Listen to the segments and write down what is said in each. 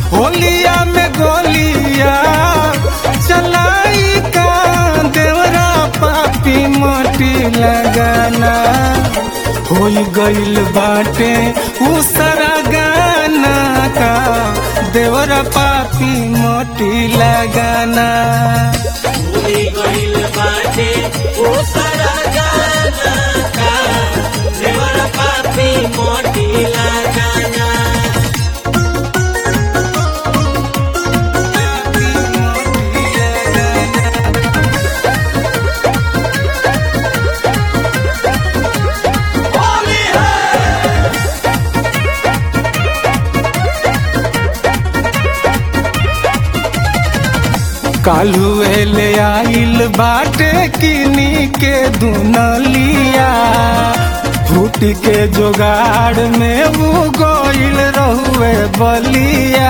होलिया में गोलिया चलाई का देवरा पापी मोटी लगाना हो गइल बाटे उसरा गाना का देवरा पापी मोटी लगाना भूली गइल बाटे ओ सारा गाना का देवर पापी मोटी लगाना कालू ले आइल बाटे किनी के दुनलिया फूट के जोगाड़ में वो गोइल रहुए बलिया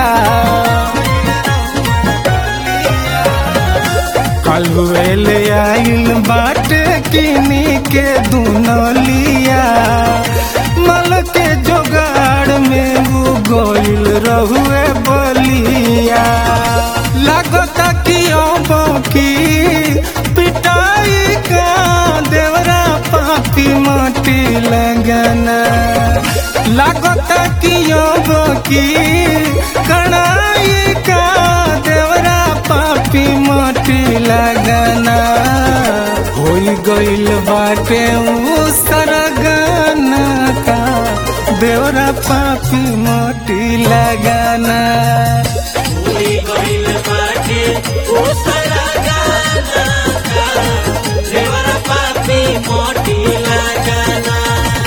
कालू ले आइल बाटे किनी के दुनलिया मल के जोगाड़ में वो गोइल रहुए बलिया लागता कि अब की पिटाई का देवरा पापी माटी लगना लागता कि अब की कड़ाई का देवरा पापी माटी लगना हो गइल बाटे उ सरगना का देवरा पापी माटी लगाना भूली गइल बाटे ओ सारा गाना का देवर पापी मोटी लगाना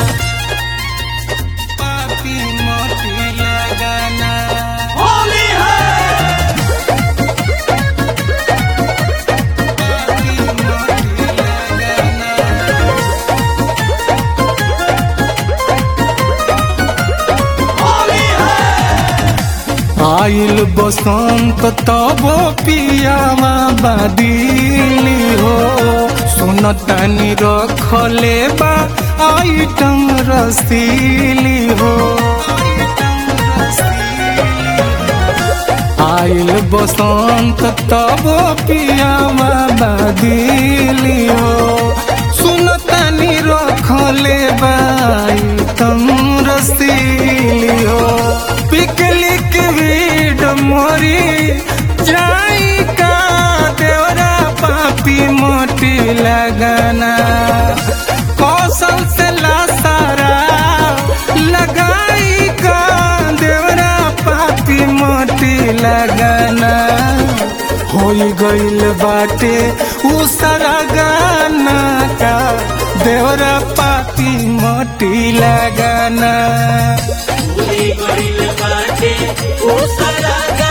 पापी मोटी लगाना होली है पापी मोटी लगाना होली है आइल बसंत तब पियावा बादिली हो सुनतानी रखले बा आइटम रसीली हो आइल बसंत तब पियावा बादिली हो सुनतानी रखले बा आइटम रसीली हो पिकलिक वीड मोरी जाई का देवरा पापी मोटी लगाना कौशल से लासारा लगाई का देवरा पापी मोटी लगाना हो गइल बाटे उ सारा गाना का देवरा पापी मोटी लगाना भूली गइल बाटे ओ सारा